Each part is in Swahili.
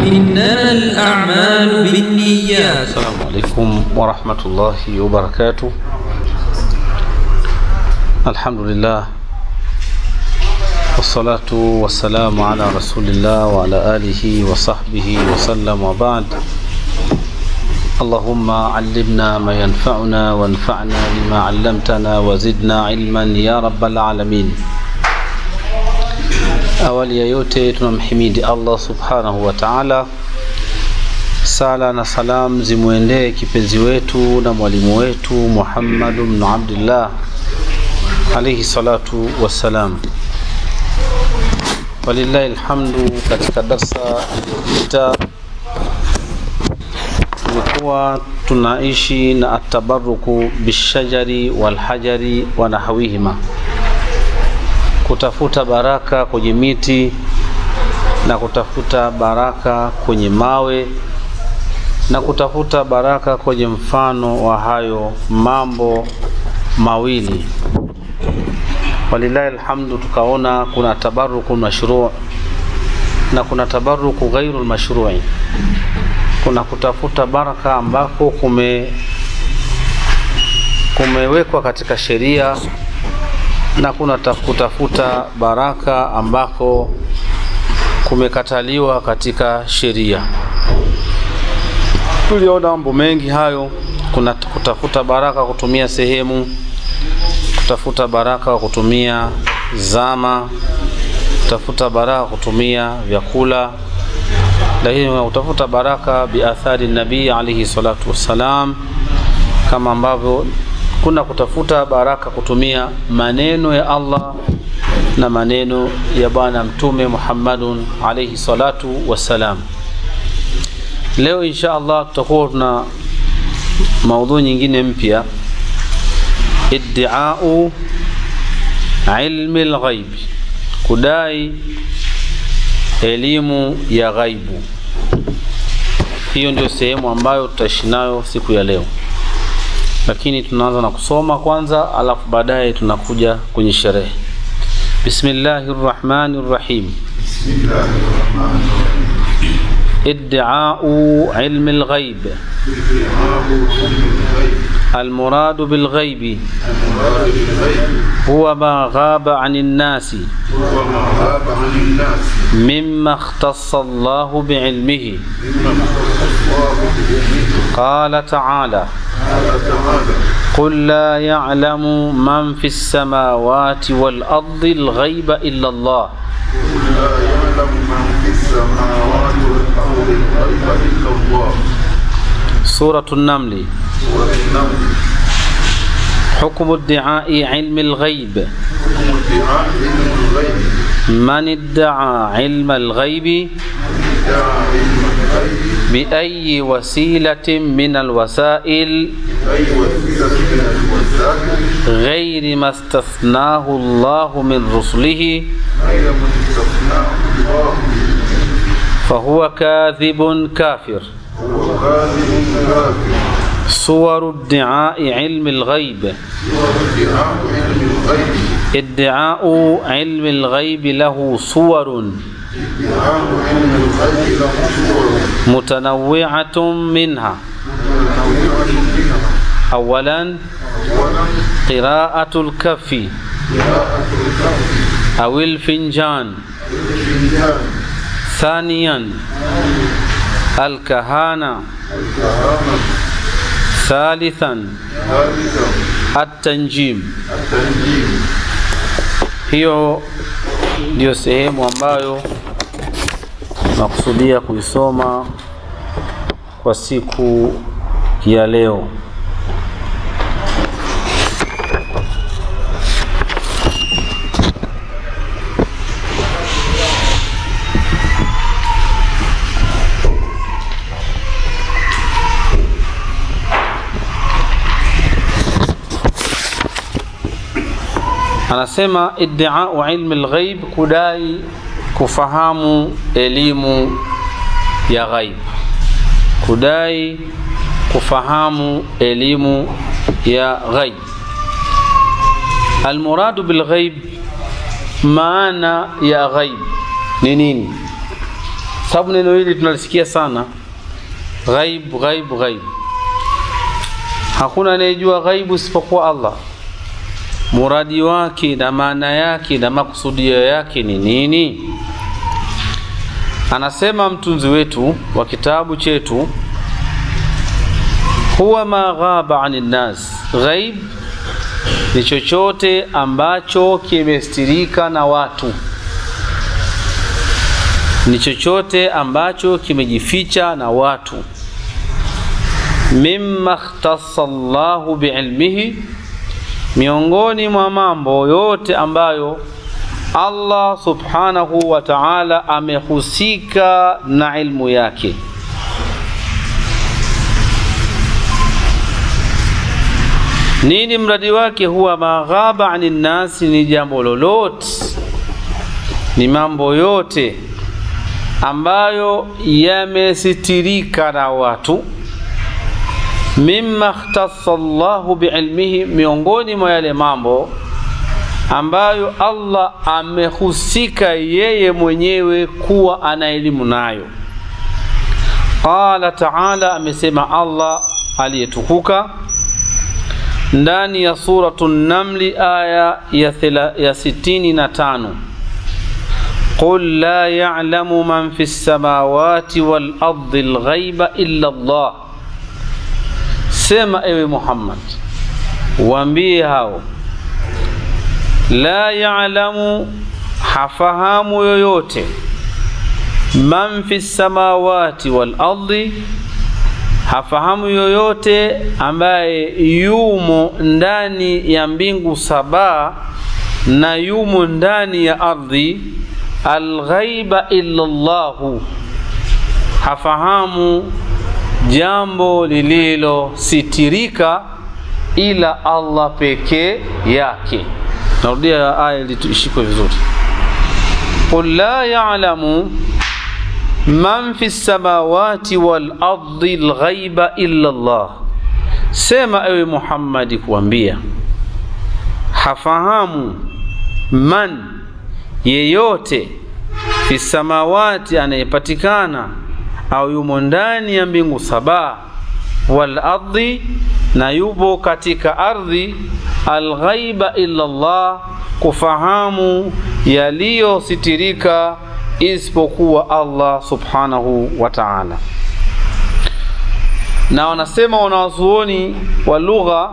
إنما الأعمال بالنيات السلام عليكم ورحمة الله وبركاته الحمد لله والصلاة والسلام على رسول الله وعلى آله وصحبه وسلم وبعد اللهم علمنا ما ينفعنا وانفعنا بما علمتنا وزدنا علما يا رب العالمين Awali ya yote tunamhimidi Allah subhanahu wa ta'ala. Sala na salam zimwendee kipenzi wetu na mwalimu wetu Muhammad ibn Abdullah alayhi salatu wassalam. Walillahi alhamdu. Katika darsa iliyopita tulikuwa tunaishi na atabaruku bishajari walhajari wa nahawihima kutafuta baraka kwenye miti na kutafuta baraka kwenye mawe na kutafuta baraka kwenye mfano wa hayo mambo mawili. Walillahi alhamdu, tukaona kuna tabaruku mashruu na kuna tabaruku ghairu mashrui. Kuna kutafuta baraka ambako kume kumewekwa katika sheria na kuna kutafuta baraka ambako kumekataliwa katika sheria. Tuliona mambo mengi hayo. Kuna kutafuta baraka kutumia sehemu, kutafuta baraka kwa kutumia zama, kutafuta baraka kutumia vyakula, lakini kutafuta baraka biathari nabii alaihi salatu wassalam, kama ambavyo kuna kutafuta baraka kutumia maneno ya Allah na maneno ya Bwana Mtume Muhammadun alayhi salatu wassalam. Leo insha Allah tutakuwa tuna maudhui nyingine mpya, iddiau ilmi lghaib, kudai elimu ya ghaibu. Hiyo ndio sehemu ambayo tutaishi nayo siku ya leo lakini tunaanza na kusoma kwanza, alafu baadaye tunakuja kwenye sherehe. Bismillahi rrahmani rrahim. Iddiau ilmi lghaib. المراد بالغيب هو ما غاب عن الناس مما اختص الله بعلمه قال تعالى قل لا يعلم من في السماوات والأرض الغيب إلا الله سورة النمل حكم ادعاء علم الغيب من ادعى علم الغيب بأي وسيلة من الوسائل غير ما استثناه الله من رسله فهو كاذب كافر صور ادعاء علم الغيب ادعاء علم الغيب له صور متنوعة منها أولا قراءة الكف أو الفنجان ثانيا الكهانة ثالثا التنجيم hiyo ndio sehemu ambayo nakusudia kuisoma kwa siku ya leo. Anasema iddiau ilmi lghaib, kudai kufahamu elimu ya ghaib, kudai kufahamu elimu ya ghaib. Almuradu bilghaib, maana ya ghaib ni nini? sababu neno hili tunalisikia sana, ghaib ghaib ghaib. Hakuna anayejua ghaibu isipokuwa Allah. Muradi wake na maana yake na makusudio yake ni nini? Anasema mtunzi wetu wa kitabu chetu, huwa ma ghaba ani nnas, ghaib ni chochote ambacho kimestirika na watu, ni chochote ambacho kimejificha na watu. Mimma ikhtassa Allahu biilmihi, miongoni mwa mambo yote ambayo Allah subhanahu wa ta'ala amehusika na ilmu yake. Nini mradi wake? Huwa maghaba ani nnasi, ni jambo lolote, ni mambo yote ambayo yamesitirika na watu. Mimma ikhtassa Allahu biilmihi, miongoni mwa yale mambo ambayo Allah amehusika yeye mwenyewe kuwa ana elimu nayo. Qala taala, amesema Allah aliyetukuka ndani ya suratu Namli aya ya, thela, ya sitini na tano qul la ya'lamu man fi samawati wal ardi lghaiba illa Allah, sema ewe Muhammad, waambie hao la ya'lamu, hafahamu yoyote, man fi samawati wal ardi, hafahamu yoyote ambaye yumo ndani ya mbingu saba na yumo ndani ya ardhi, alghaiba illa Allahu, hafahamu jambo lililositirika ila Allah pekee yake. Narudia aya ili ishikwe vizuri. Qul la ya'lamu man fi samawati wal ardi lghaiba illa Allah, sema ewe Muhammadi kuambia hafahamu man yeyote fi samawati, anayepatikana au yumo ndani ya mbingu saba, wal ardi, na yupo katika ardhi alghaiba illa Allah, kufahamu yaliyositirika isipokuwa Allah subhanahu wa ta'ala. Na wanasema wanawazuoni wa lugha,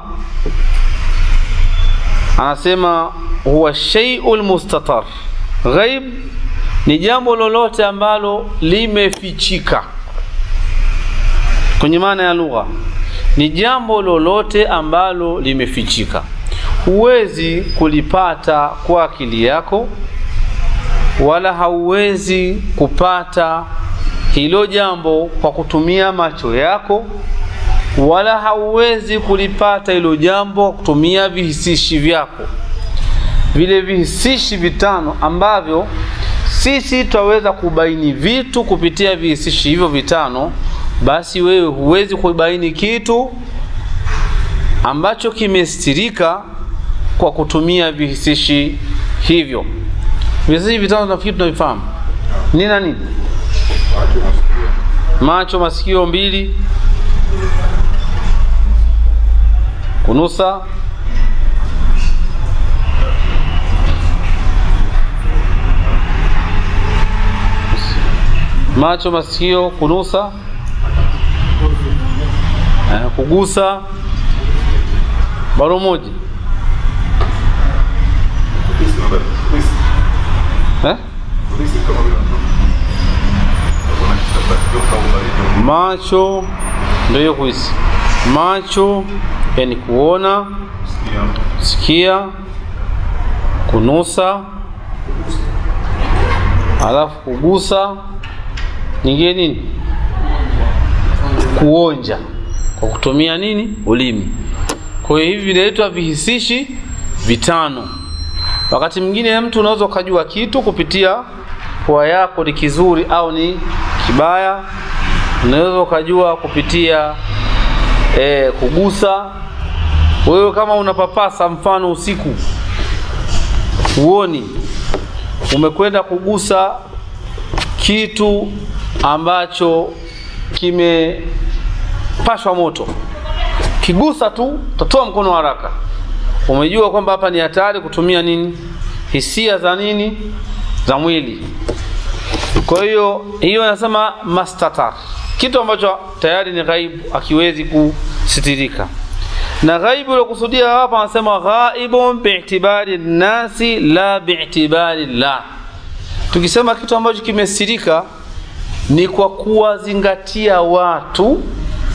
anasema huwa shay'ul mustatar, ghaib ni jambo lolote ambalo limefichika. Kwenye maana ya lugha ni jambo lolote ambalo limefichika huwezi kulipata kwa akili yako, wala hauwezi kupata hilo jambo kwa kutumia macho yako, wala hauwezi kulipata hilo jambo kwa kutumia vihisishi vyako, vile vihisishi vitano ambavyo sisi twaweza kubaini vitu kupitia vihisishi hivyo vitano. Basi wewe huwezi kubaini kitu ambacho kimestirika kwa kutumia vihisishi hivyo. Vihisishi vitano nafikiri tunavifahamu ni na nini? Macho, masikio mbili, kunusa, macho, masikio, kunusa, eh, kugusa, baro moja eh? Macho ndio hiyo kuhisi. Macho yani kuona, sikia, kunusa, alafu kugusa, nyingine nini? Kuonja kwa kutumia nini? Ulimi. Kwa hiyo hivi vinaitwa vihisishi vitano. Wakati mwingine mtu unaweza ukajua kitu kupitia pua yako ni kizuri au ni kibaya. Unaweza ukajua kupitia e, kugusa. Wewe kama unapapasa, mfano usiku huoni, umekwenda kugusa kitu ambacho kimepashwa moto, kigusa tu utatoa mkono haraka. Umejua kwamba hapa ni hatari kutumia nini, hisia za nini, za mwili. Kwa hiyo hiyo anasema mastatar, kitu ambacho tayari ni ghaibu, akiwezi kusitirika na ghaibu iliokusudia hapa anasema ghaibun bi'tibari nasi la bi'tibari llah. Tukisema kitu ambacho kimesirika ni kwa kuwazingatia watu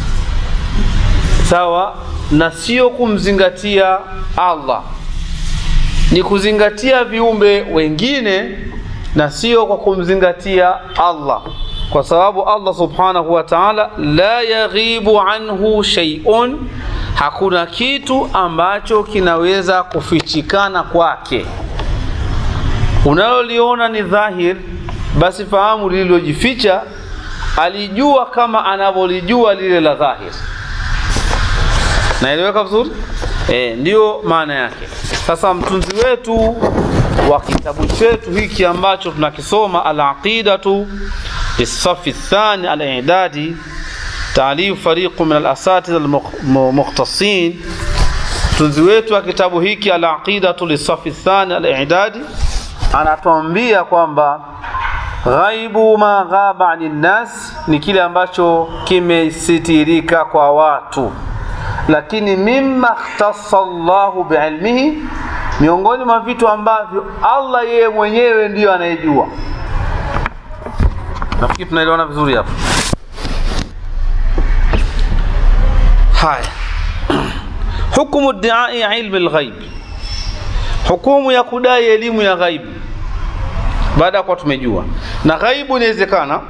sawa, na sio kumzingatia Allah, ni kuzingatia viumbe wengine na sio kwa kumzingatia Allah, kwa sababu Allah subhanahu wa ta'ala la yaghibu anhu shay'un hakuna kitu ambacho kinaweza kufichikana kwake. Unaloliona ni dhahir, basi fahamu lililojificha alijua kama anavyolijua lile la dhahir. Naeleweka vizuri? E, ndiyo maana yake. Sasa mtunzi wetu wa kitabu chetu hiki ambacho tunakisoma Al-Aqidatu lisafi thani al-i'dadi taalifu fariqu min alasatidha almukhtasin, mtunzi wetu wa kitabu hiki Alaqidatu lisafi thani alidadi anatuambia kwamba ghaibu ma ghaba ani nnas ni kile ambacho kimesitirika kwa watu, lakini mimma ikhtassa Allahu biilmihi, miongoni mwa vitu ambavyo Allah yeye mwenyewe ndiyo anayejua. Nafikiri tunaelewana vizuri hapa. Haya, hukumu diai ilmi lghaib, hukumu ya kudai elimu ya ghaibu baada ya kuwa tumejua. Na ghaibu inawezekana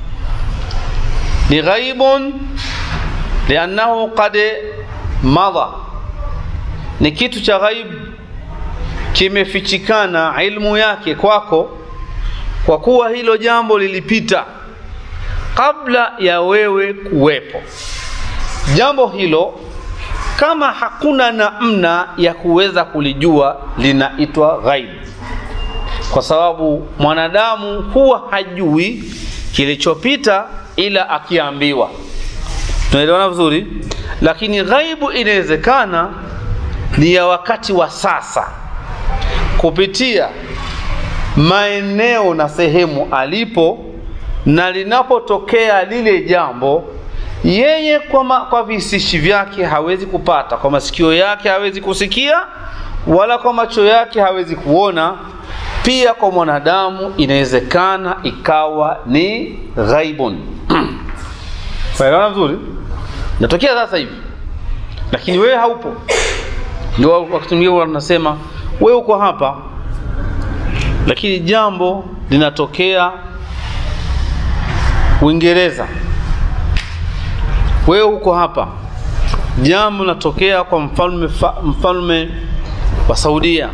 ni ghaibun liannahu qad madha, ni kitu cha ghaibu kimefichikana ilmu yake kwako, kwa kuwa hilo jambo lilipita kabla ya wewe kuwepo jambo hilo kama hakuna namna ya kuweza kulijua linaitwa ghaibu, kwa sababu mwanadamu huwa hajui kilichopita ila akiambiwa. Tunaelewana vizuri? Lakini ghaibu inawezekana ni ya wakati wa sasa, kupitia maeneo na sehemu alipo, na linapotokea lile jambo yeye kwa, ma, kwa visishi vyake hawezi kupata, kwa masikio yake hawezi kusikia, wala kwa macho yake hawezi kuona. Pia kwa mwanadamu inawezekana ikawa ni ghaibun. Faelewana vizuri? Natokea sasa hivi, lakini wewe haupo. Ndio wakati mwingine wanasema wewe uko hapa, lakini jambo linatokea Uingereza wewe uko hapa, jambo linatokea kwa mfalme, mfalme wa Saudia.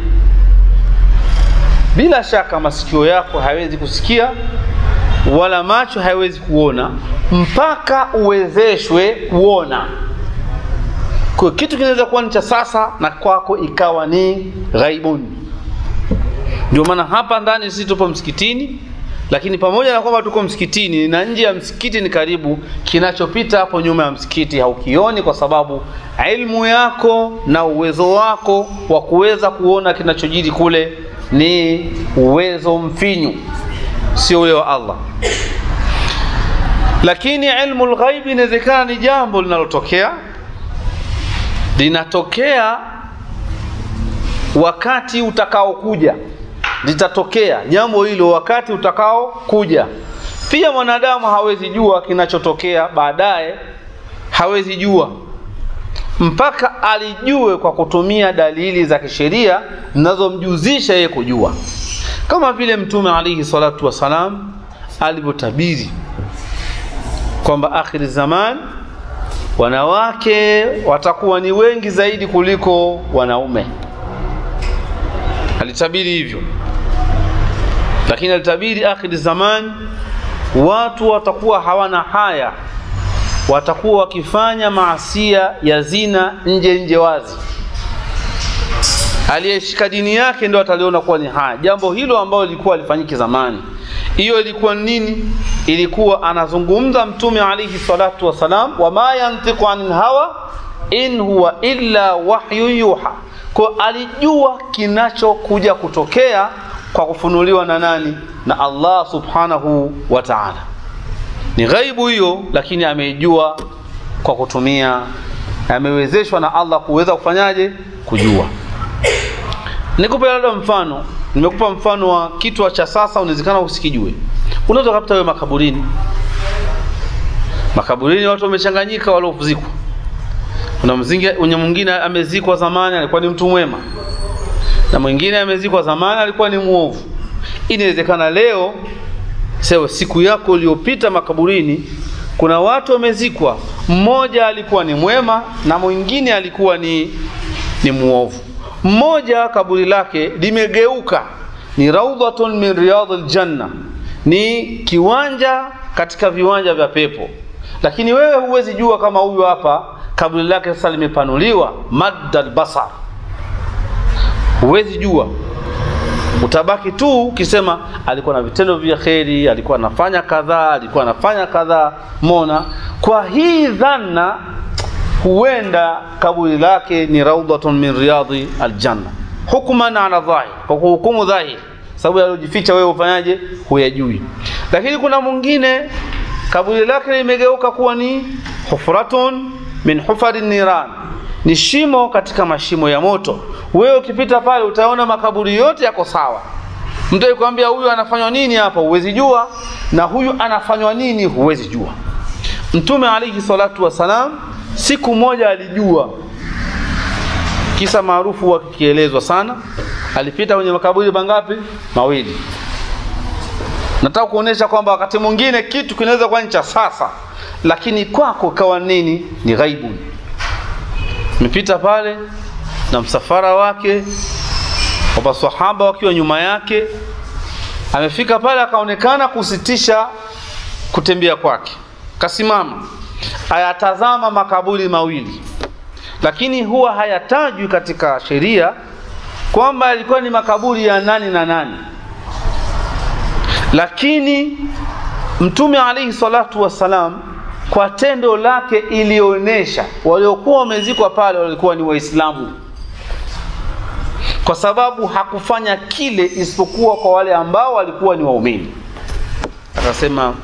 Bila shaka masikio yako hayawezi kusikia wala macho hayawezi kuona mpaka uwezeshwe kuona. Kwa kitu kinaweza kuwa ni cha sasa na kwako ikawa ni ghaibuni. Ndio maana hapa ndani sisi tupo msikitini lakini pamoja na kwamba tuko msikitini na nje ya msikiti ni karibu, kinachopita hapo nyuma ya msikiti haukioni, kwa sababu ilmu yako na uwezo wako wa kuweza kuona kinachojiri kule ni uwezo mfinyu, sio ule wa Allah. Lakini ilmu lghaibi inawezekana ni jambo linalotokea, linatokea wakati utakaokuja litatokea jambo hilo wakati utakao kuja. Pia mwanadamu hawezi jua kinachotokea baadaye, hawezi jua mpaka alijue kwa kutumia dalili za kisheria zinazomjuzisha yeye kujua, kama vile Mtume alaihi salatu wassalam alivyotabiri kwamba akhiri zaman wanawake watakuwa ni wengi zaidi kuliko wanaume. Alitabiri hivyo lakini alitabiri akhiri zaman watu watakuwa hawana haya, watakuwa wakifanya maasia ya zina nje nje wazi. Aliyeshika dini yake ndio ataliona kuwa ni haya. Jambo hilo ambalo lilikuwa lifanyike zamani, hiyo ilikuwa nini? ilikuwa anazungumza mtume alayhi salatu wasalam wama yantiqu anil hawa in huwa illa wahyu yuha kwa alijua kinachokuja kutokea kwa kufunuliwa na nani na Allah subhanahu wa ta'ala ni ghaibu hiyo lakini ameijua kwa kutumia amewezeshwa na Allah kuweza kufanyaje kujua nikupe labda mfano nimekupa mfano wa kitu cha sasa unawezekana usikijue unaweza kupata wewe makaburini makaburini watu wamechanganyika waliozikwa kuna mzingi mwingine amezikwa zamani alikuwa ni mtu mwema na mwingine amezikwa zamani alikuwa ni muovu inawezekana leo sewa siku yako iliyopita makaburini kuna watu wamezikwa mmoja alikuwa ni mwema na mwingine alikuwa ni ni muovu mmoja kaburi lake limegeuka ni raudhatun min riyadil janna ni kiwanja katika viwanja vya pepo lakini wewe huwezi jua kama huyu hapa kaburi lake sasa limepanuliwa maddal basar huwezi jua utabaki tu ukisema alikuwa na vitendo vya kheri alikuwa anafanya kadhaa alikuwa anafanya kadhaa mona kwa hii dhana huenda kaburi lake ni raudhatun min riyadhi aljanna hukman ala dhahir kwa kuhukumu dhahir sababu yaliyojificha wewe ufanyaje huyajui lakini kuna mwingine kaburi lake limegeuka kuwa ni hufratun min hufari niran ni shimo katika mashimo ya moto wewe ukipita pale utaona makaburi yote yako sawa mtu akikwambia huyu anafanywa nini hapa huwezi jua na huyu anafanywa nini huwezi jua mtume alayhi salatu wasalam siku moja alijua kisa maarufu wa kikielezwa sana alipita kwenye makaburi mangapi mawili nataka kuonesha kwamba wakati mwingine kitu kinaweza kuwa ni cha sasa lakini kwako kawa nini ni ghaibu mepita pale na msafara wake wa masahaba wakiwa nyuma yake amefika pale akaonekana kusitisha kutembea kwake kasimama ayatazama makaburi mawili lakini huwa hayatajwi katika sheria kwamba yalikuwa ni makaburi ya nani na nani lakini mtume alaihi salatu wassalam kwa tendo lake ilionyesha waliokuwa wamezikwa pale walikuwa ni waislamu kwa sababu hakufanya kile isipokuwa kwa wale ambao walikuwa ni waumini akasema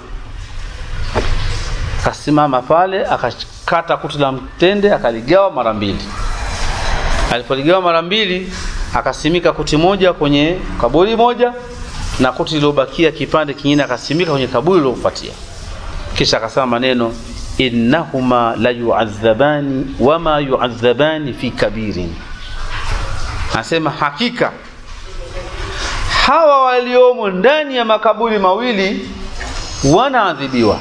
akasimama pale akakata kuti la mtende akaligawa mara mbili alipoligawa mara mbili akasimika kuti moja kwenye kaburi moja na kuti lilobakia kipande kingine akasimika kwenye kaburi lilofuatia kisha akasema maneno innahuma la yuadhabani wama yuadhabani fi kabirin anasema hakika hawa waliomo ndani ya makaburi mawili wanaadhibiwa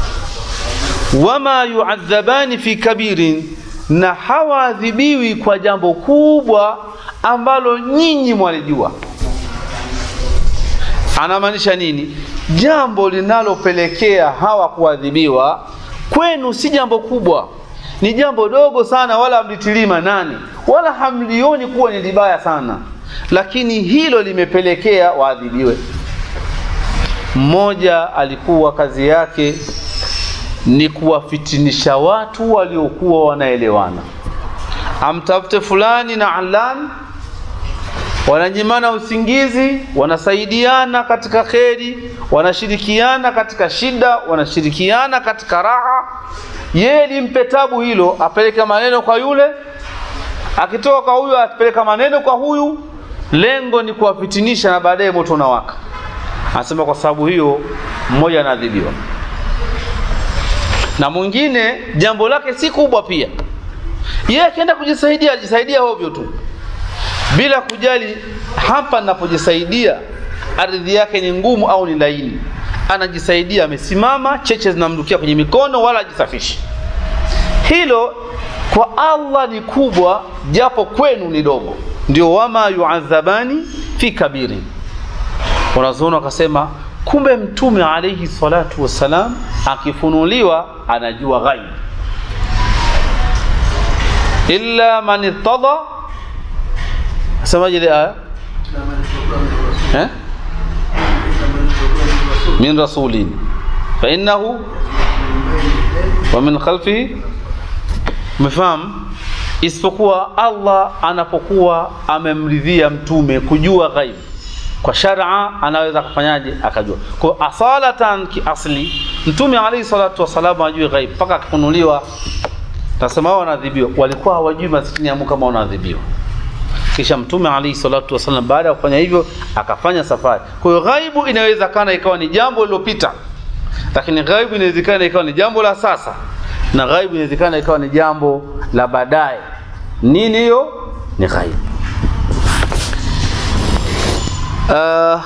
wama yuadhabani fi kabirin na hawaadhibiwi kwa jambo kubwa ambalo nyinyi mwalijua anamaanisha nini jambo linalopelekea hawa kuadhibiwa kwenu si jambo kubwa ni jambo dogo sana wala hamlitilii manani wala hamlioni kuwa ni libaya sana lakini hilo limepelekea waadhibiwe mmoja alikuwa kazi yake ni kuwafitinisha watu waliokuwa wanaelewana amtafute fulani na alani wananyimana usingizi wanasaidiana katika kheri wanashirikiana katika shida wanashirikiana katika raha yeye limpe tabu hilo apeleke maneno kwa yule akitoka kwa huyu apeleka maneno kwa huyu lengo ni kuwafitinisha na baadaye moto unawaka anasema kwa sababu hiyo mmoja anaadhibiwa na mwingine jambo lake si kubwa pia yeye akienda kujisaidia ajisaidia hovyo tu bila kujali hapa napojisaidia ardhi yake ni ngumu au ni laini anajisaidia amesimama cheche zinamdukia kwenye mikono wala ajisafishi hilo kwa allah ni kubwa japo kwenu ni dogo ndio wama yuadhabani fi kabiri wanazuoni wakasema kumbe mtume alaihi salatu wassalam akifunuliwa anajua ghaib illa man irtada semaje ile aya eh? min rasulin fa innahu wa min khalfihi umefahamu isipokuwa Allah anapokuwa amemridhia mtume kujua ghaibu kwa sharia anaweza kufanyaje akajua kwa asalatan kiasli mtume alayhi salatu wasalam ajue ghaibu mpaka akifunuliwa tasema wao wanadhibiwa walikuwa hawajui maskini amu kama wanadhibiwa kisha mtume alayhi salatu wasallam baada ya kufanya hivyo akafanya safari kwa hiyo ghaibu inawezekana ikawa ni jambo lilopita lakini ghaibu inawezekana ikawa ni jambo la sasa na ghaibu inawezekana ikawa ni jambo la baadaye nini hiyo ni ghaibu uh,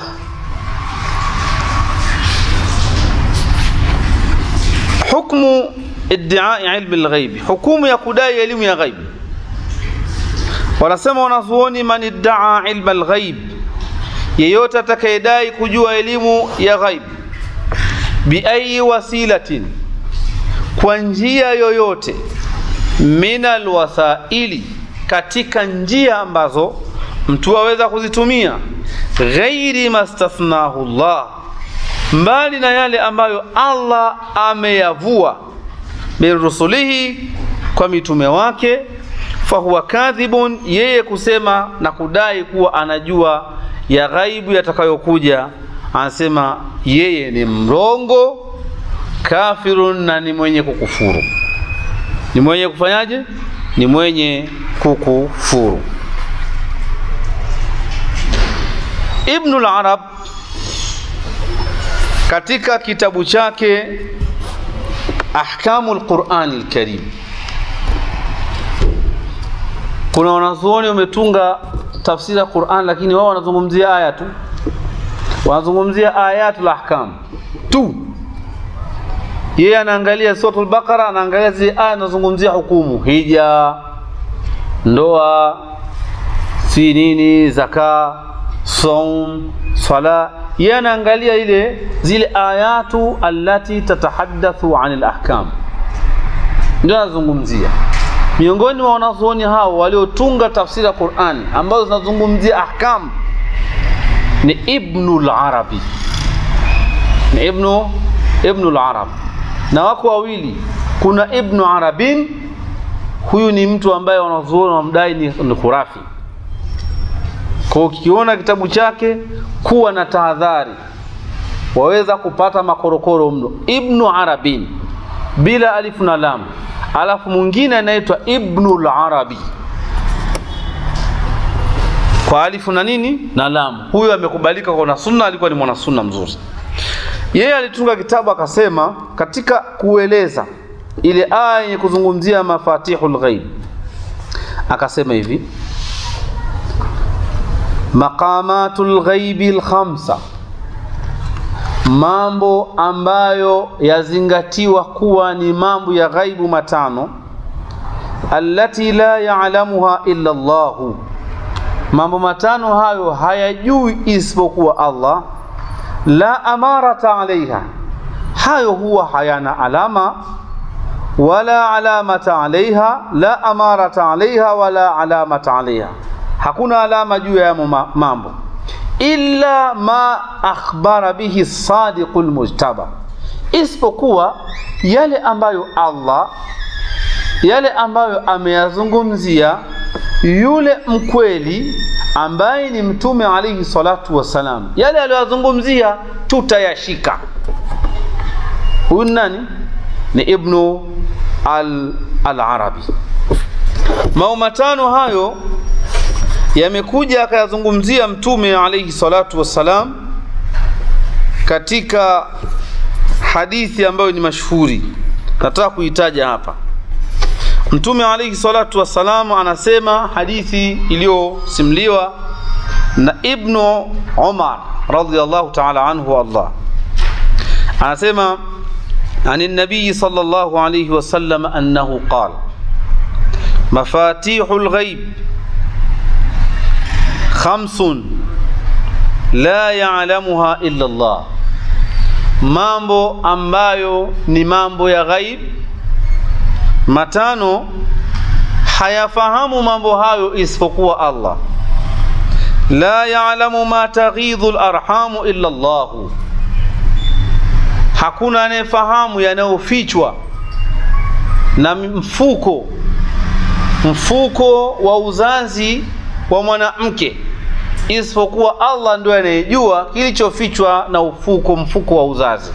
hukmu iddiai ilmi lghaibi hukumu ya kudai elimu ya ghaibi wanasema wanazuoni man iddaa ilma lghaib yeyote atakayedai kujua elimu ya ghaib biayi wasilatin kwa njia yoyote min alwasaili katika njia ambazo mtu aweza kuzitumia ghairi mastathnahu llah mbali na yale ambayo allah ameyavua min rusulihi kwa mitume wake fahuwa kadhibun yeye kusema na kudai kuwa anajua ya ghaibu yatakayokuja anasema yeye ni mrongo kafirun na ni mwenye kukufuru ni mwenye kufanyaje ni mwenye kukufuru ibnu larab katika kitabu chake ahkamu lqurani lkarim kuna wanazuoni wametunga tafsiri ya Qur'an, lakini wao wanazungumzia aya tu, wanazungumzia ayatul ahkam tu. Yeye anaangalia suratul Baqara, anaangalia zile aya zinazungumzia hukumu, hija, ndoa, si nini, zaka, saum, sala. Yeye anaangalia ile zile ayatu allati tatahaddathu anil ahkam, ndio anazungumzia miongoni mwa wanazuoni hao waliotunga tafsiri ya Qur'ani ambazo zinazungumzia ahkam ni Ibnu al-Arabi, ni Ibnu Ibnu al-Arab, na wako wawili. Kuna Ibnu Arabin, huyu ni mtu ambaye wanazuoni wamdai ni, ni khurafi. Kwa ukiona kitabu chake kuwa na tahadhari, waweza kupata makorokoro mno. Ibnu Arabin bila alifu na lam alafu mwingine anaitwa Ibnul Arabi kwa alifu na nini na lam. Huyu amekubalika kwa na sunna, alikuwa ni mwana sunna mzuri. Yeye alitunga kitabu akasema, katika kueleza ile aya yenye kuzungumzia mafatihul ghaib, akasema hivi maqamatul ghaibi lkhamsa mambo ambayo yazingatiwa kuwa ni mambo ya ghaibu matano allati la ya'lamuha illa Allah mambo matano hayo hayajui isipokuwa Allah la amarata alaiha hayo huwa hayana alama wala alamata alaiha la amarata alaiha wala alamata alaiha hakuna alama juu ya mambo illa ma akhbara bihi sadiqu lmujtaba, isipokuwa yale ambayo Allah yale ambayo ameyazungumzia yule mkweli ambaye ni Mtume alaihi salatu wassalam, yale aliyoyazungumzia tutayashika. Huyu nani? Ni Ibnu al-Arabi. Mambo matano hayo yamekuja akayazungumzia mtume alayhi salatu wassalam katika hadithi ambayo ni mashuhuri, nataka kuitaja hapa. Mtume alayhi salatu wassalam anasema, hadithi iliyosimuliwa na Ibnu Umar radhiyallahu ta'ala anhu Allah, anasema ani nabii sallallahu alayhi wasallam annahu qala mafatihul ghaib khamsun la ya'lamuha illa Allah, mambo ambayo ni mambo ya ghaib matano hayafahamu mambo hayo isipokuwa Allah. La ya'lamu ma taghidhu al-arhamu illa Allah, hakuna anayefahamu yanayofichwa na mfuko mfuko wa uzazi wa mwanamke isipokuwa Allah ndio anayejua kilichofichwa na ufuko mfuko wa uzazi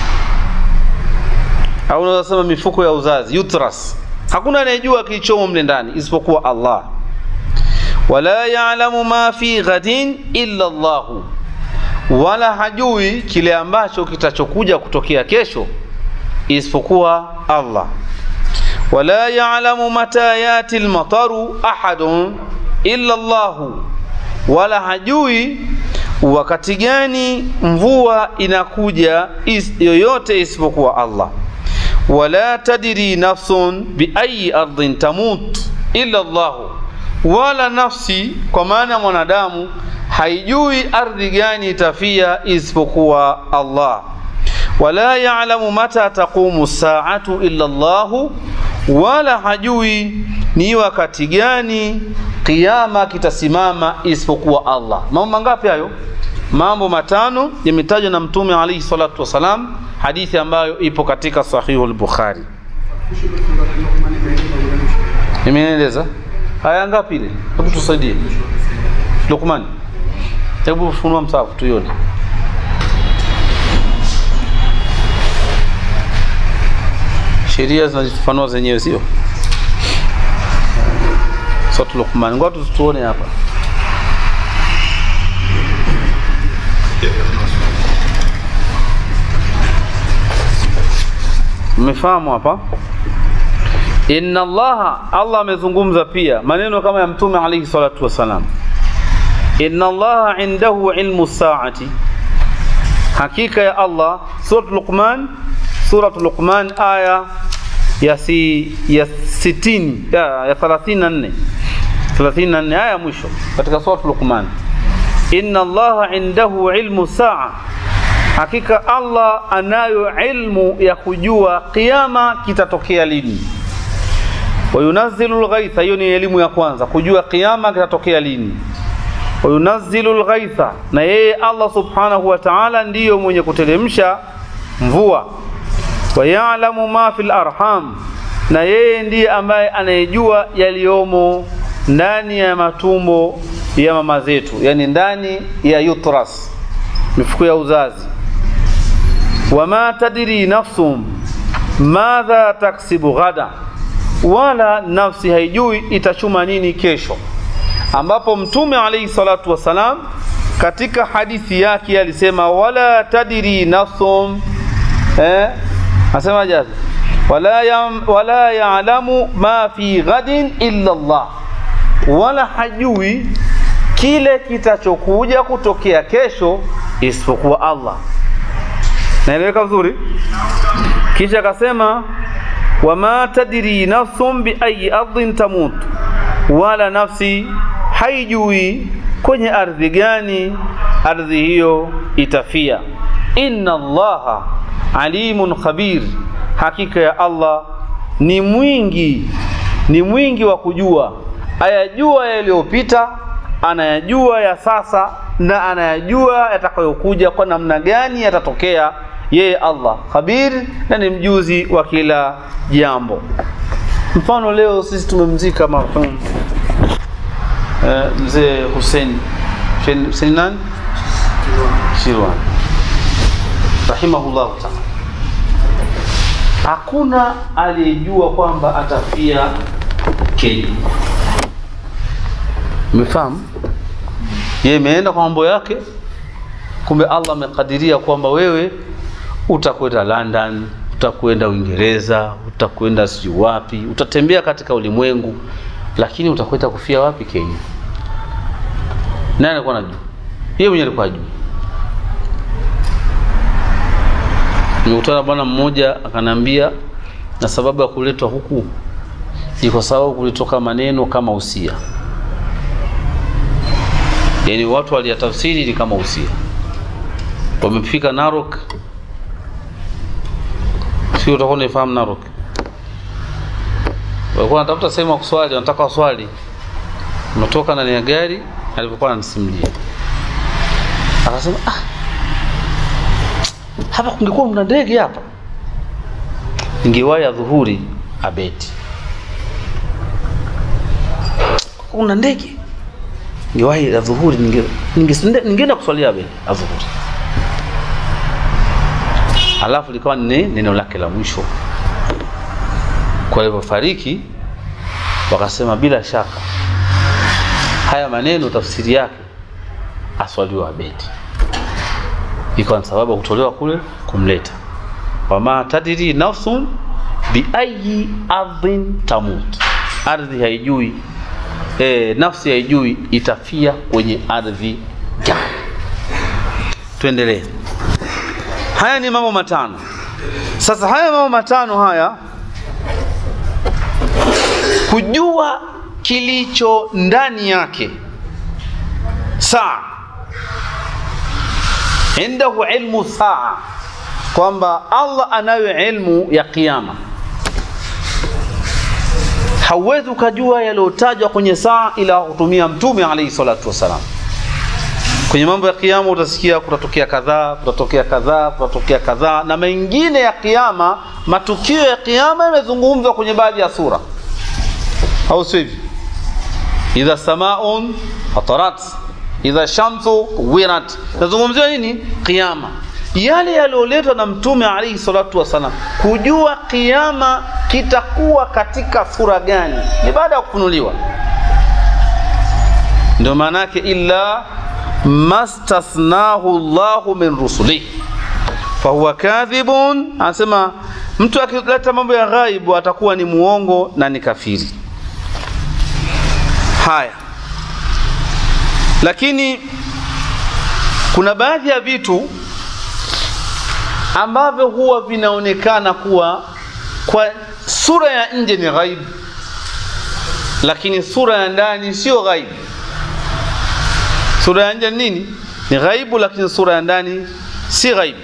au unaweza sema mifuko ya uzazi uterus hakuna anayejua kilichomo mle ndani isipokuwa Allah wala ya'lamu ma fi ghadin illa Allah wala hajui kile ambacho kitachokuja kutokea kesho isipokuwa Allah wala ya'lamu mata yati al-mataru ahadun illa Allah wala hajui wakati gani mvua inakuja is, yoyote isipokuwa Allah wala tadri nafsun biayi ardhin tamut illa Allah wala nafsi kwa maana mwanadamu haijui ardhi gani itafia isipokuwa Allah wala ya'lamu mata taqumu saatu illa Allah wala hajui ni wakati gani kiyama kitasimama isipokuwa Allah mambo mangapi hayo mambo matano yametajwa na mtume alayhi salatu wasalam hadithi ambayo ipo katika sahihu al-bukhari nimeeleza haya ngapi ile hebu tusaidie Luqman hebu funua msahafu tuione sheria zinajifafanua zenyewe sio Sura Luqman ngoja tuone hapa mmefahamu hapa inna allaha allah amezungumza pia maneno kama ya mtume alayhi salatu wasalam inna allaha indahu ilmu saati hakika ya allah surat luqman surat luqman aya ya si ya 60 ya, ya 34 34 aya mwisho katika surat luqman inna allaha indahu ilmu saa hakika Allah anayo ilmu ya kujua kiyama kitatokea lini. Wayunazzilu lghaitha, hiyo ni elimu ya kwanza, kujua kiyama kitatokea lini. Wayunazzilu lghaitha, na yeye Allah subhanahu wa ta'ala ndiyo mwenye kuteremsha mvua. Wayalamu ma fil arham, na yeye ndiye ambaye anayejua yaliyomo ndani ya matumbo ya mama zetu, yani ndani ya uterus, mifuko ya uzazi wama tadri nafsum madha taksibu ghada, wala nafsi haijui itachuma nini kesho, ambapo Mtume alayhi salatu wassalam katika hadithi yake alisema wala tadri nafsum eh, asema jazi wala yam, wala ya'lamu ma fi ghadin illa Allah, wala hajui kile kitachokuja kutokea kesho isipokuwa Allah naeleweka vizuri kisha akasema wama tadri nafsun biayi ardhin tamut wala nafsi haijui kwenye ardhi gani ardhi hiyo itafia inna allaha alimun khabir hakika ya allah ni mwingi ni mwingi wa kujua ayajua yaliyopita anayajua ya sasa na anayajua yatakayokuja kwa namna gani yatatokea yeye Allah khabir na ni mjuzi wa kila jambo. Mfano leo sisi tumemzika marhum eh, mzee Hussein Hussein nani? Shirwan rahimahullah taala. Hakuna aliyejua kwamba atafia Kenya. Umefahamu? Yeye imeenda kwa mambo yake, kumbe Allah amekadiria kwamba wewe utakwenda London, utakwenda Uingereza, utakwenda sijui wapi, utatembea katika ulimwengu, lakini utakwenda kufia wapi? Kenya. Nani alikuwa anajua? Yeye mwenyewe alikuwa ajui. Nimekutana bwana mmoja akanambia, na sababu ya kuletwa huku ni kwa sababu kulitoka maneno kama usia, yaani watu waliyatafsiri ni kama usia. Wamefika Narok, sio utakuwa unaifahamu Narok, walikuwa wanatafuta sehemu ya kuswali, wanataka waswali, umetoka ndani ya gari, alivyokuwa ananisimulia akasema ah, hapa kungekuwa mna ndege hapa ningewahi adhuhuri abeti una ndege ningewahi adhuhuri ninge- ninge- ningeenda kuswalia abeti adhuhuri alafu likawa ni neno lake la mwisho kwa hivyo fariki wakasema bila shaka haya maneno tafsiri yake aswaliwa abeti ikawa ni sababu ya kutolewa kule kumleta wama tadiri nafsun biayi ardhin tamut ardhi haijui e, nafsi haijui itafia kwenye ardhi gani tuendelee haya ni mambo matano sasa haya mambo matano haya kujua kilicho ndani yake saa indahu ilmu saa kwamba Allah anayo ilmu ya kiyama. Hauwezi ukajua yaliyotajwa kwenye saa ila kutumia Mtume alayhi salatu wassalam. Kwenye mambo ya kiyama utasikia kutatokea kadhaa, kutatokea kadhaa, kutatokea kadhaa, na mengine ya kiyama, matukio ya kiyama yamezungumzwa kwenye baadhi ya sura, au sio hivi? idha samaun fatarat idha shamsu wirat nazungumzia nini kiyama yale yaliyoletwa na mtume alaihi salatu wassalam kujua kiyama kitakuwa katika sura gani ni baada ya kufunuliwa ndio maana yake illa mastathnahu llahu min rusulihi fahuwa kadhibun anasema mtu akileta mambo ya ghaibu atakuwa ni muongo na ni kafiri haya lakini kuna baadhi ya vitu ambavyo huwa vinaonekana kuwa kwa sura ya nje ni ghaibu lakini sura ya ndani sio ghaibu sura ya nje ni nini ni ghaibu lakini sura ya ndani si ghaibu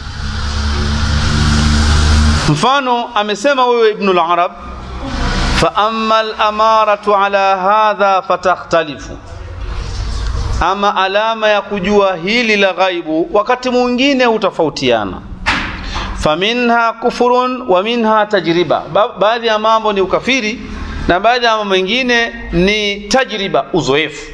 mfano amesema wewe ibnul arab فأما الأمارة على هذا فتختلف ama alama ya kujua hili la ghaibu wakati mwingine hutofautiana faminha kufurun wa minha tajriba ba baadhi ya mambo ni ukafiri na baadhi ya mambo mengine ni tajriba uzoefu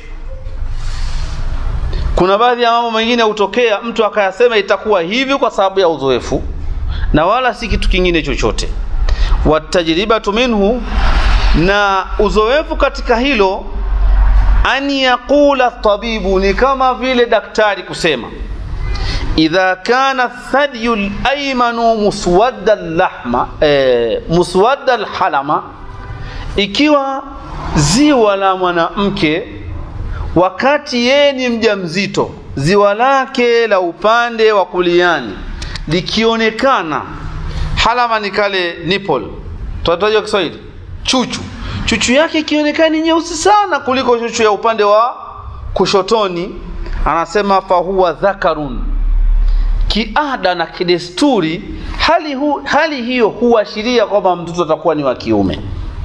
kuna baadhi ya mambo mengine hutokea mtu akayasema itakuwa hivi kwa sababu ya uzoefu na wala si kitu kingine chochote watajribatu minhu na uzoefu katika hilo an yaqula tabibu ni kama vile daktari kusema idha kana thadyu laymanu muswadda lahma e, muswadda lhalama ikiwa ziwa la mwanamke wakati yeye ni mjamzito ziwa lake la upande wa kuliani likionekana halama ni kale nipple tunatajwa Kiswahili chuchu chuchu yake ikionekana ni nyeusi sana kuliko chuchu ya upande wa kushotoni anasema fahuwa dhakarun kiada na kidesturi hali, hu, hali hiyo huashiria kwamba mtoto atakuwa ni wa kiume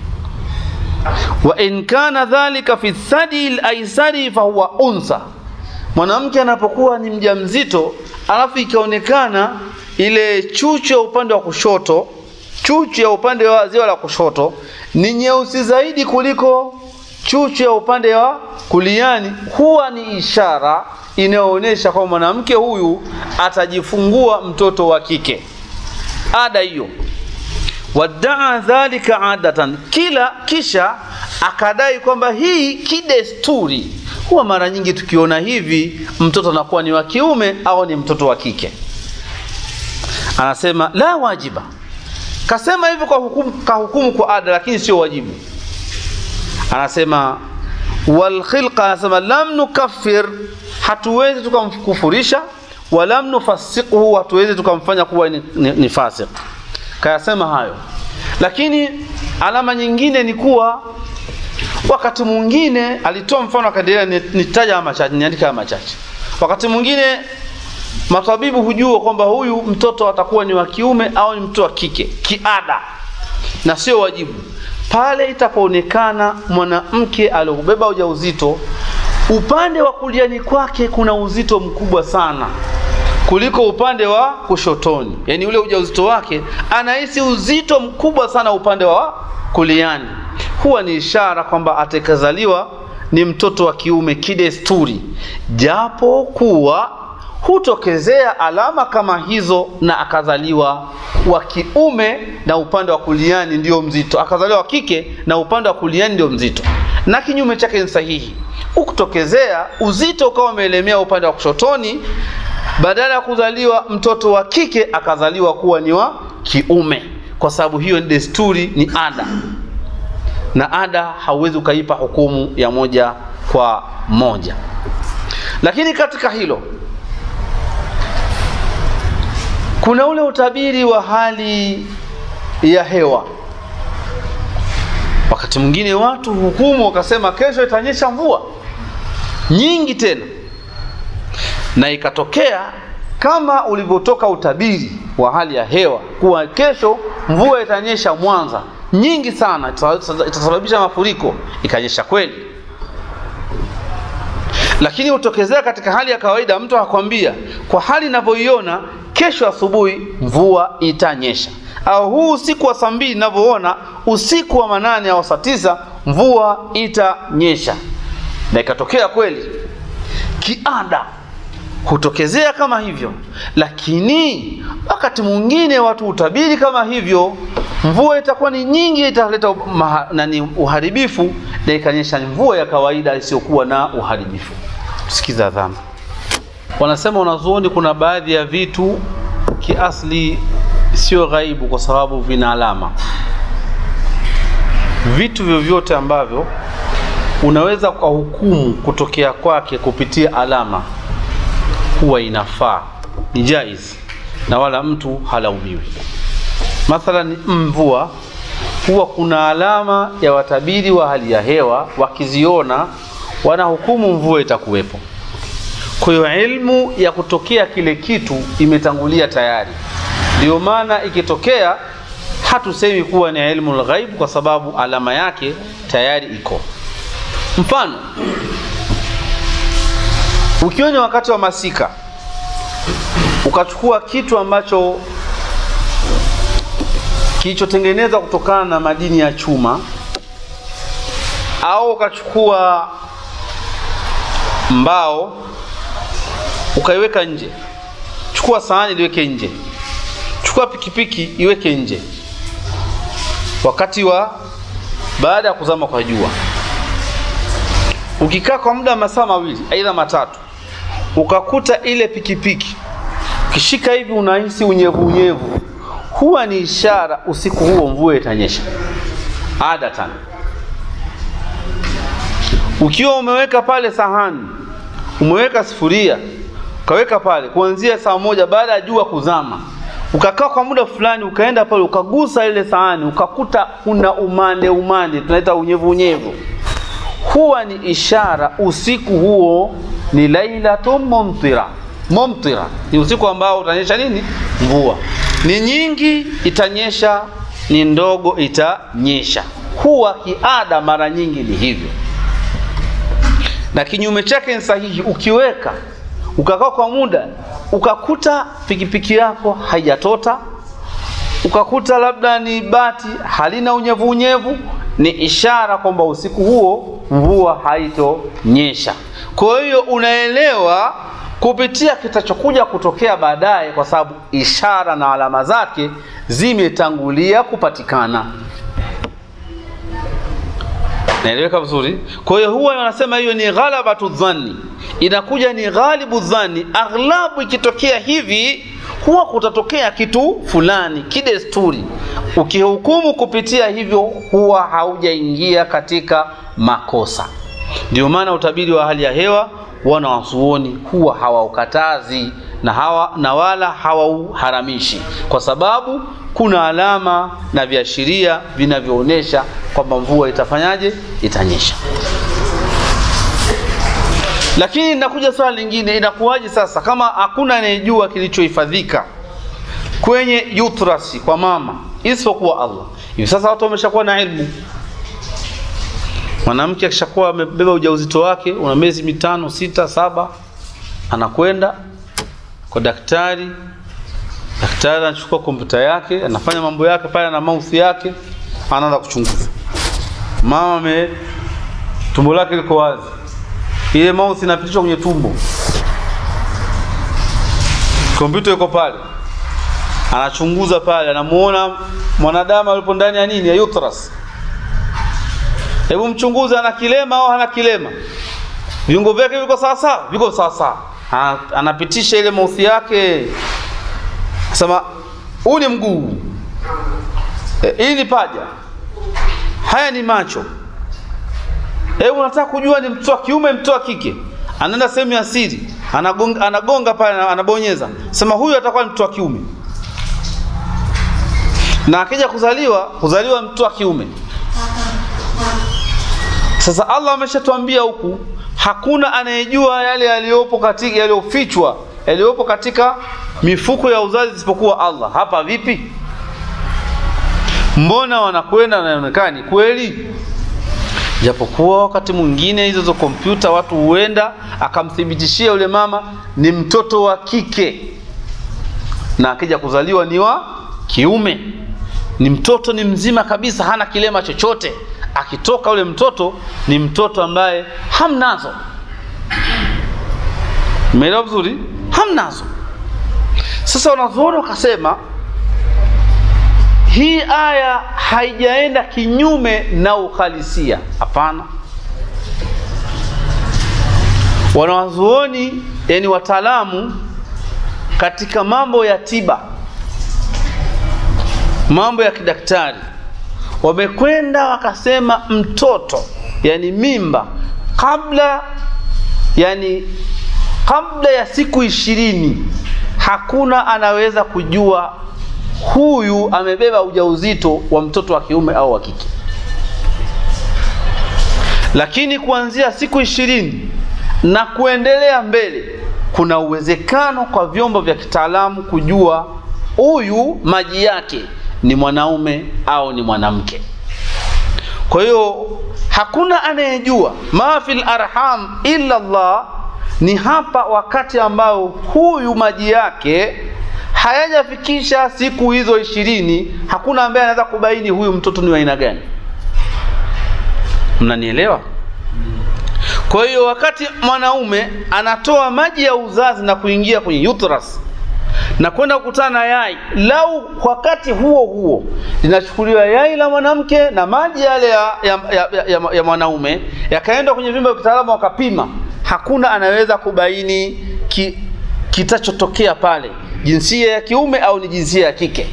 wa in kana dhalika fi thadi laisari fahuwa unsa mwanamke anapokuwa ni mjamzito alafu ikaonekana ile chuchu ya upande wa kushoto chuchu ya upande wa ziwa la kushoto ni nyeusi zaidi kuliko chuchu ya upande wa kuliani huwa ni ishara inayoonyesha kwamba mwanamke huyu atajifungua mtoto wa kike ada hiyo wadaa dhalika adatan kila kisha akadai kwamba hii kidesturi huwa mara nyingi tukiona hivi mtoto anakuwa ni wa kiume au ni mtoto wa kike anasema la wajiba kasema hivyo kwa hukumu, kahukumu kwa ada lakini sio wajibu anasema walkhilqa anasema lam nukaffir hatuwezi tukamkufurisha walam nufasiquhu hatuwezi tukamfanya kuwa ni, ni, ni fasik kayasema hayo lakini alama nyingine ni kuwa wakati mwingine alitoa mfano akaendelea nitaja machache niandika machache wakati mwingine matabibu hujua kwamba huyu mtoto atakuwa ni wa kiume au ni mtoto wa kike kiada na sio wajibu pale itapoonekana mwanamke aliobeba ujauzito upande wa kuliani kwake kuna uzito mkubwa sana kuliko upande wa kushotoni, yaani ule ujauzito wake anahisi uzito mkubwa sana upande wa kuliani, huwa ni ishara kwamba atakazaliwa ni mtoto wa kiume kidesturi, japo kuwa hutokezea alama kama hizo na akazaliwa wa kiume na upande wa kuliani ndio mzito, akazaliwa wa kike na upande wa kuliani ndio mzito, na kinyume chake ni sahihi. Ukutokezea uzito ukawa umeelemea upande wa kushotoni, badala ya kuzaliwa mtoto wa kike akazaliwa kuwa ni wa kiume, kwa sababu hiyo ni desturi, ni ada, na ada hauwezi ukaipa hukumu ya moja kwa moja. Lakini katika hilo kuna ule utabiri wa hali ya hewa. Wakati mwingine watu hukumu wakasema kesho itanyesha mvua nyingi tena, na ikatokea kama ulivyotoka utabiri wa hali ya hewa kuwa kesho mvua itanyesha Mwanza nyingi sana, itasababisha mafuriko, ikanyesha kweli. Lakini utokezea katika hali ya kawaida, mtu akwambia kwa hali inavyoiona kesho asubuhi mvua itanyesha, au huu usiku wa saa mbili ninavyoona, usiku wa manane au saa tisa mvua itanyesha, na ikatokea kweli. Kiada hutokezea kama hivyo, lakini wakati mwingine watu hutabiri kama hivyo, mvua itakuwa ni nyingi, italeta nani uharibifu, na ikanyesha mvua ya kawaida isiyokuwa na uharibifu. Sikiza dhana Wanasema wanazuoni, kuna baadhi ya vitu kiasli sio ghaibu kwa sababu vina alama. Vitu vyovyote ambavyo unaweza kwa hukumu kutokea kwake kupitia alama, huwa inafaa, ni jaiz na wala mtu halaumiwi. Mathalan, mvua huwa kuna alama ya watabiri wa hali ya hewa, wakiziona wanahukumu mvua itakuwepo. Kwa hiyo ilmu ya kutokea kile kitu imetangulia tayari, ndio maana ikitokea hatusemi kuwa ni ilmu lghaib kwa sababu alama yake tayari iko. Mfano, ukiwa ni wakati wa masika ukachukua kitu ambacho kilichotengenezwa kutokana na madini ya chuma au ukachukua mbao ukaiweka nje. Chukua sahani liweke nje, chukua pikipiki iweke nje, wakati wa baada ya kuzama kwa jua. Ukikaa kwa muda wa masaa mawili aidha matatu, ukakuta ile pikipiki ukishika hivi unahisi unyevu unyevu, huwa ni ishara usiku huo mvua itanyesha adatan. Ukiwa umeweka pale sahani, umeweka sufuria ukaweka pale kuanzia saa moja baada ya jua kuzama, ukakaa kwa muda fulani, ukaenda pale ukagusa ile sahani, ukakuta kuna umande umande, tunaita unyevu unyevu, huwa ni ishara usiku huo ni lailatun mumtira. Mumtira ni usiku ambao utanyesha nini? Mvua. Ni nyingi itanyesha, ni ndogo itanyesha. Huwa kiada mara nyingi ni hivyo, na kinyume chake ni sahihi. Ukiweka ukakaa kwa muda ukakuta pikipiki yako haijatota, ukakuta labda ni bati halina unyevu unyevu, ni ishara kwamba usiku huo mvua haitonyesha. Kwa hiyo unaelewa kupitia kitachokuja kutokea baadaye, kwa sababu ishara na alama zake zimetangulia kupatikana. Naeleweka vizuri? Kwa hiyo huwa wanasema hiyo ni ghalabatu dhanni, inakuja ni ghalibu dhanni. Aghlabu ikitokea hivi, huwa kutatokea kitu fulani kidesturi. Ukihukumu kupitia hivyo, huwa haujaingia katika makosa. Ndio maana utabiri wa hali ya hewa wana wasuoni huwa hawaukatazi na, hawa, na wala hawauharamishi kwa sababu kuna alama na viashiria vinavyoonyesha kwamba mvua itafanyaje, itanyesha. Lakini inakuja swali lingine, inakuwaje sasa kama hakuna anayejua kilichohifadhika kwenye utrasi kwa mama isipokuwa Allah? Hivi sasa watu wameshakuwa na ilmu Mwanamke akishakuwa amebeba ujauzito wake una miezi mitano, sita, saba, anakwenda kwa daktari. Daktari anachukua kompyuta yake, anafanya mambo yake pale na mouse yake, anaanza kuchunguza. Mama ame tumbo lake liko wazi, ile mouse inapitishwa kwenye tumbo, kompyuta iko pale, anachunguza pale, anamuona mwanadamu alipo ndani ya nini, ya uterus. Hebu mchunguze, ana kilema au hana kilema? Viungo vyake viko sawa sawa? Viko sawa sawa. Ana- Anapitisha ile mouse yake, sema huu ni mguu, e, hii ni paja, haya ni macho. Hebu nataka kujua ni mtoto wa kiume, mtoto wa kike. Anaenda sehemu ya siri, anagonga, anagonga pale, anabonyeza, sema huyu atakuwa ni mtoto wa kiume, na akija kuzaliwa, kuzaliwa mtoto wa kiume. Sasa Allah ameshatuambia huku, hakuna anayejua yale yaliyopo katika yaliyofichwa yaliyopo katika mifuko ya uzazi isipokuwa Allah. Hapa vipi? Mbona wanakwenda na inaonekana ni kweli? Japokuwa wakati mwingine hizo zo kompyuta watu huenda akamthibitishia yule mama ni mtoto wa kike, na akija kuzaliwa ni wa kiume, ni mtoto ni mzima kabisa, hana kilema chochote. Akitoka yule mtoto ni mtoto ambaye hamnazo. Umeelewa vizuri? Hamnazo. Sasa wanazuoni wakasema hii aya haijaenda kinyume na uhalisia. Hapana, wanawazuoni yani wataalamu katika mambo ya tiba, mambo ya kidaktari, wamekwenda wakasema mtoto, yani mimba, kabla yani kabla ya siku ishirini hakuna anaweza kujua huyu amebeba ujauzito wa mtoto wa kiume au wa kike, lakini kuanzia siku ishirini na kuendelea mbele, kuna uwezekano kwa vyombo vya kitaalamu kujua huyu maji yake ni mwanaume au ni mwanamke. Kwa hiyo hakuna anayejua ma fil arham illa Allah, ni hapa wakati ambao huyu maji yake hayajafikisha siku hizo ishirini, hakuna ambaye anaweza kubaini huyu mtoto ni wa aina gani. Mnanielewa? Kwa hiyo wakati mwanaume anatoa maji ya uzazi na kuingia kwenye uterus na kwenda kukutana na yai, lau wakati huo huo linachukuliwa yai la mwanamke na maji yale ya, ya, ya, ya, ya, ya mwanaume yakaenda kwenye vyumba vya kitaalamu wakapima, hakuna anaweza kubaini ki, kitachotokea pale, jinsia ya kiume au ni jinsia ya kike.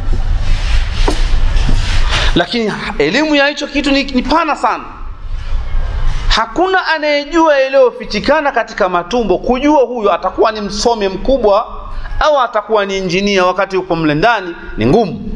Lakini elimu ya hicho kitu ni, ni pana sana. Hakuna anayejua yaliyofichikana katika matumbo, kujua huyo atakuwa ni msomi mkubwa au atakuwa ni injinia wakati uko mle ndani ni ngumu.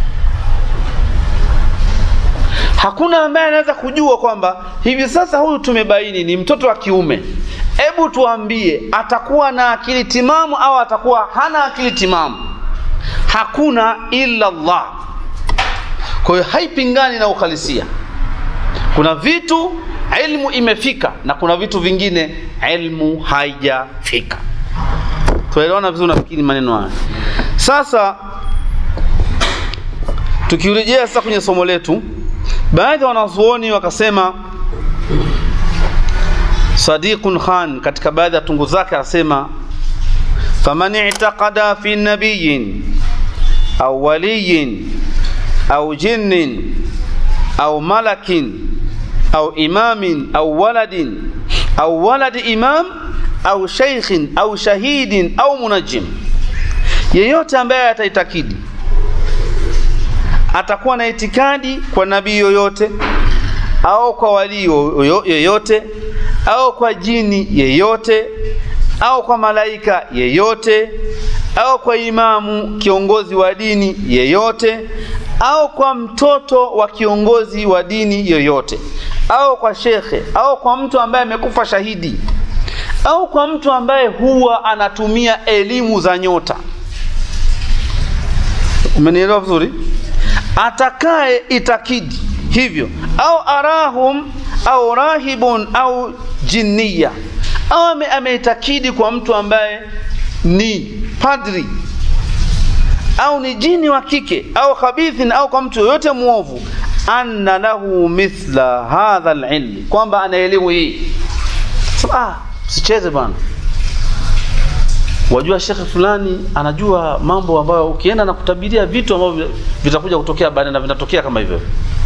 Hakuna ambaye anaweza kujua kwamba hivi sasa huyu tumebaini ni mtoto wa kiume, hebu tuambie atakuwa na akili timamu au atakuwa hana akili timamu. Hakuna illa Allah. Kwa hiyo haipingani na uhalisia. Kuna vitu ilmu imefika na kuna vitu vingine ilmu haijafika. Tuelewana vizuri, nafikiri maneno haya. Sasa tukirejea sasa kwenye somo letu, baadhi ya wanazuoni wakasema, Sadiqun Khan katika baadhi ya tungu zake anasema, faman i'taqada fi nabiyin au waliyin au jinnin au malakin au imamin au waladin au waladi imam au sheikhin au shahidin au munajim, yeyote ambaye ataitakidi atakuwa na itikadi kwa nabii yoyote au kwa walii yoyote au kwa jini yeyote au kwa malaika yeyote au kwa imamu kiongozi wa dini yeyote au kwa mtoto wa kiongozi wa dini yoyote au kwa shekhe au kwa mtu ambaye amekufa shahidi au kwa mtu ambaye huwa anatumia elimu za nyota. Umenielewa vizuri? Atakaye itakidi hivyo, au arahum au rahibun au jinniya, au ameitakidi kwa mtu ambaye ni padri au ni jini wa kike au khabithin au kwa mtu yoyote mwovu anna lahu mithla hadha alilmi kwamba ana elimu hii so, ah usicheze bwana wajua shekhe fulani anajua mambo ambayo ukienda na kutabiria vitu ambavyo vitakuja kutokea baadaye na vinatokea kama hivyo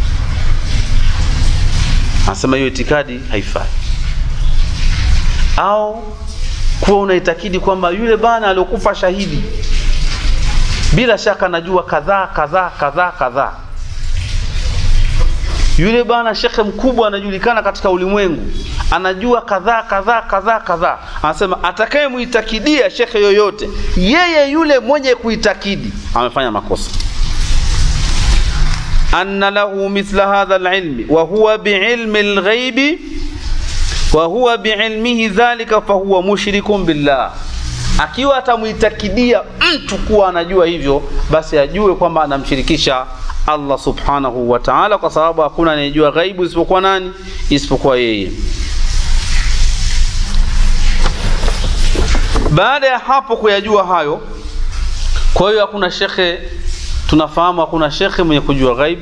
anasema hiyo itikadi haifai au kuwa unaitakidi kwamba yule bana aliokufa shahidi bila shaka anajua kadhaa kadhaa kadhaa kadhaa yule bana shekhe mkubwa anajulikana katika ulimwengu anajua kadhaa kadhaa kadhaa kadhaa anasema atakayemuitakidia shekhe yoyote yeye yule mwenye kuitakidi amefanya makosa anna lahu mithla hadha alilmi wa huwa biilmi alghaibi wa huwa biilmihi dhalika fahuwa mushrikun billah akiwa atamuitakidia mtu kuwa anajua hivyo basi ajue kwamba anamshirikisha Allah subhanahu wa ta'ala kwa sababu hakuna anayejua ghaibu isipokuwa nani isipokuwa yeye baada ya hapo kuyajua hayo kwa hiyo hakuna shekhe tunafahamu hakuna shekhe mwenye kujua ghaib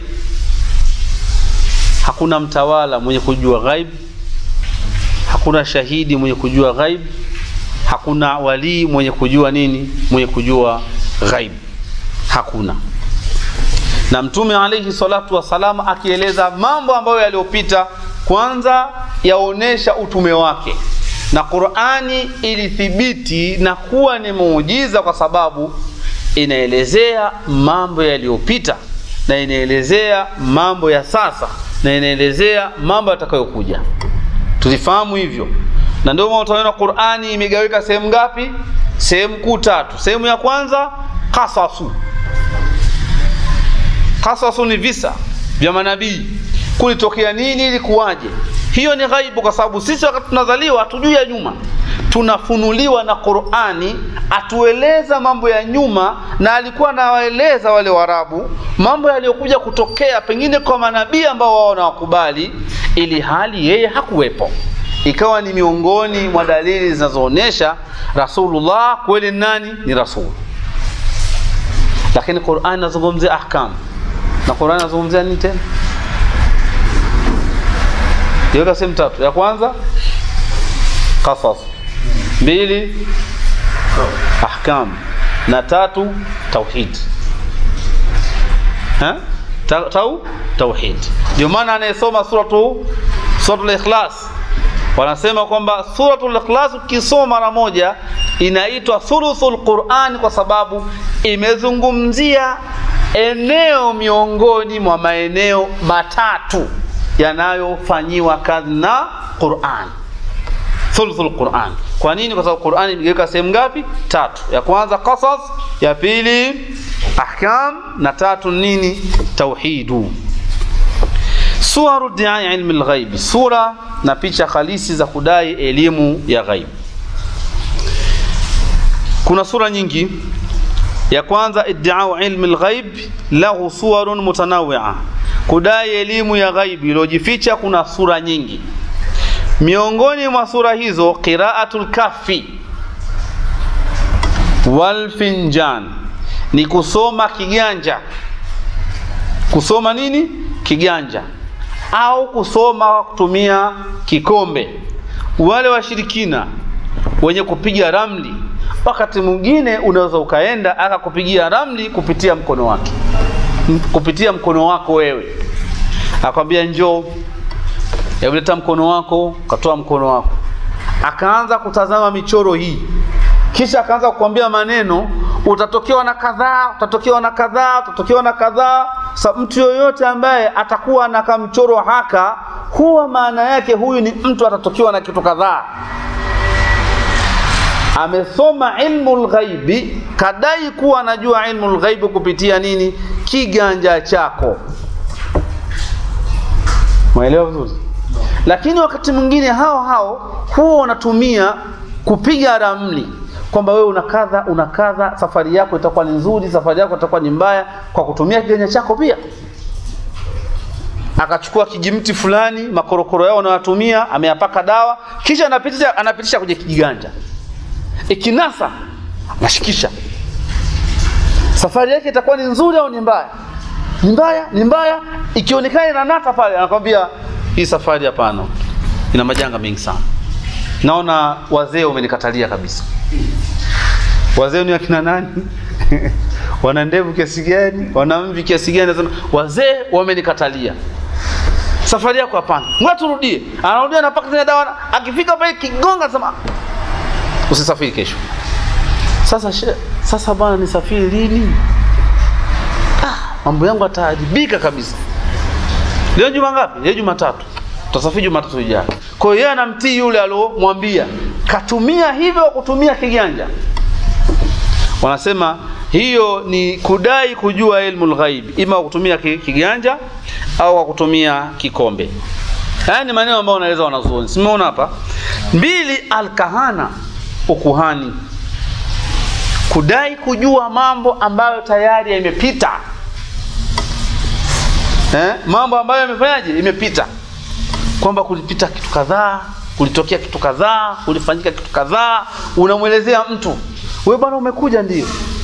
hakuna mtawala mwenye kujua ghaib hakuna shahidi mwenye kujua ghaib hakuna walii mwenye kujua nini mwenye kujua ghaib hakuna na mtume alaihi salatu wassalam akieleza mambo ambayo yaliyopita kwanza yaonesha utume wake na qurani ilithibiti na kuwa ni muujiza kwa sababu inaelezea mambo yaliyopita na inaelezea mambo ya sasa na inaelezea mambo yatakayokuja tulifahamu hivyo na ndio maana utaona qurani imegawika sehemu ngapi sehemu kuu tatu sehemu ya kwanza kasasu kasasu ni visa vya manabii kulitokea nini ilikuwaje hiyo ni ghaibu kwa sababu sisi wakati tunazaliwa hatujui ya nyuma tunafunuliwa na qurani atueleza mambo ya nyuma na alikuwa anawaeleza wale warabu mambo yaliyokuja kutokea pengine kwa manabii ambao wao wanawakubali ili hali yeye hakuwepo ikawa ni miongoni mwa dalili zinazoonyesha rasulullah kweli nani ni rasul lakini qurani inazungumzia ahkam na qurani inazungumzia nini tena iweka sehemu tatu ya kwanza qasas mbili ahkam na tatu tauhid ha? Ta, tau tauhid ndio maana anayesoma suratu suratul ikhlas wanasema kwamba suratul ikhlas ukisoma mara moja inaitwa thuluthul quran kwa sababu imezungumzia eneo miongoni mwa maeneo matatu yanayofanyiwa kazi na Qur'an. Thuluthul Qur'an. Kwa nini? Kwa sababu Qur'an imegawika sehemu ngapi? Tatu. Ya kwanza qasas, ya pili ahkam na tatu nini? Tauhidu. Suwaru diai ilmi lghaib, sura na picha halisi za kudai elimu ya ghaib. Kuna sura nyingi. Ya kwanza iddiau ilmi lghaib lahu suwarun mutanawia kudai elimu ya ghaibi iliyojificha kuna sura nyingi miongoni mwa sura hizo qiraatul kafi wal finjan ni kusoma kiganja kusoma nini kiganja au kusoma kwa kutumia kikombe wale washirikina wenye kupiga ramli wakati mwingine unaweza ukaenda akakupigia ramli kupitia mkono wake kupitia mkono wako wewe akwambia njoo yaleta mkono wako katoa mkono wako akaanza kutazama michoro hii kisha akaanza kukwambia maneno utatokewa na kadhaa utatokewa na kadhaa utatokewa na kadhaa sa mtu yoyote ambaye atakuwa na kamchoro haka huwa maana yake huyu ni mtu atatokewa na kitu kadhaa amesoma ilmu lghaibi kadai kuwa anajua ilmu lghaibi kupitia nini kiganja chako mwelewa vizuri lakini wakati mwingine hao hao huwa wanatumia kupiga ramli kwamba wewe una kadha una kadha safari yako itakuwa ni nzuri safari yako itakuwa ni mbaya kwa kutumia kiganja chako pia akachukua kijimti fulani makorokoro yao wanayotumia ameyapaka dawa kisha anapitisha anapitisha kwenye kiganja ikinasa anashikisha safari yake itakuwa ni nzuri au ni mbaya ni mbaya ni mbaya ikionekana inanata pale anakwambia hii safari hapana ina majanga mengi sana naona wazee wamenikatalia kabisa wazee ni akina nani wana ndevu kiasi gani wana mvi kiasi gani nasema wazee wamenikatalia safari yako hapana ngoja turudie anarudia na paka tena dawa akifika pale kigonga anasema usisafiri kesho sasa she, sasa bwana nisafiri lini ah, mambo yangu ataharibika kabisa leo juma ngapi leo jumatatu tutasafiri jumatatu ijayo kwa hiyo yeye anamtii yule aliomwambia katumia hivyo kutumia kiganja wanasema hiyo ni kudai kujua ilmu lghaib ima kwa kutumia ki- kiganja au kwa kutumia kikombe haya ni maneno ambayo wanaeleza wanazuoni simeona hapa mbili alkahana ukuhani kudai kujua mambo ambayo tayari yamepita eh? mambo ambayo yamefanyaje imepita kwamba kulipita kitu kadhaa kulitokea kitu kadhaa kulifanyika kitu kadhaa unamwelezea mtu we bwana umekuja ndio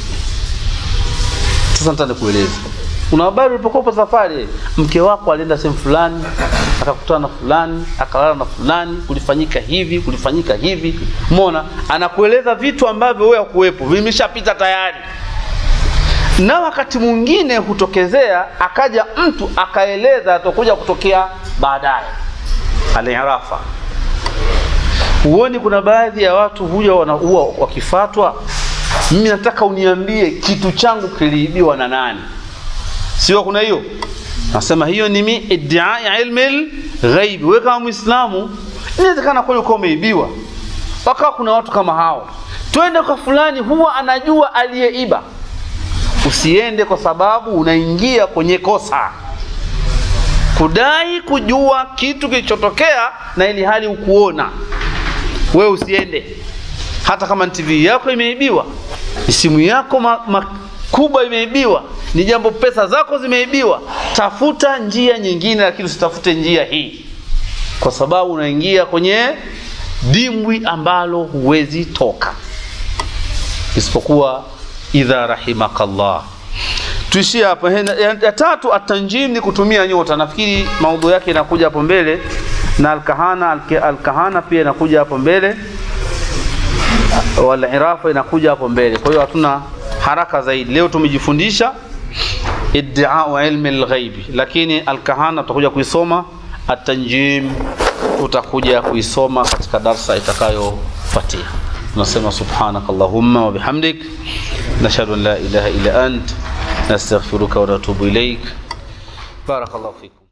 sasa nataka nikueleze una habari ulipokuwa upo safari mke wako alienda sehemu fulani akakutana na fulani akalala na fulani kulifanyika hivi kulifanyika hivi mona anakueleza vitu ambavyo wewe hakuwepo vimeshapita tayari na wakati mwingine hutokezea akaja mtu akaeleza atakuja kutokea baadaye alirafa huoni kuna baadhi ya watu huja wanaua wakifatwa mimi nataka uniambie kitu changu kiliibiwa na nani sio kuna hiyo nasema hiyo ni mi iddia ya ilmi ghaibi wewe kama muislamu inawezekana kweli uko umeibiwa wakawa kuna watu kama hao twende kwa fulani huwa anajua aliyeiba usiende kwa sababu unaingia kwenye kosa kudai kujua kitu kilichotokea na ili hali ukuona wewe usiende hata kama ni tv yako imeibiwa ni simu yako ma, ma, kubwa imeibiwa ni jambo pesa zako zimeibiwa tafuta njia nyingine lakini usitafute njia hii kwa sababu unaingia kwenye dimbwi ambalo huwezi toka isipokuwa idha rahimakallah tuishie hapa ya, ya tatu atanjim ni kutumia nyota nafikiri maudhu yake inakuja hapo mbele na alkahana alke, alkahana pia inakuja hapo mbele walirafa inakuja hapo mbele kwa hiyo hatuna haraka zaidi leo tumejifundisha iddiau ilmi lghaibi lakini alkahana tutakuja kuisoma atanjim tutakuja kuisoma katika darsa itakayofuatia tunasema subhanaka allahumma wa bihamdik nashhadu an la ilaha illa ant nastaghfiruka wa natubu ilaik barakallahu fikum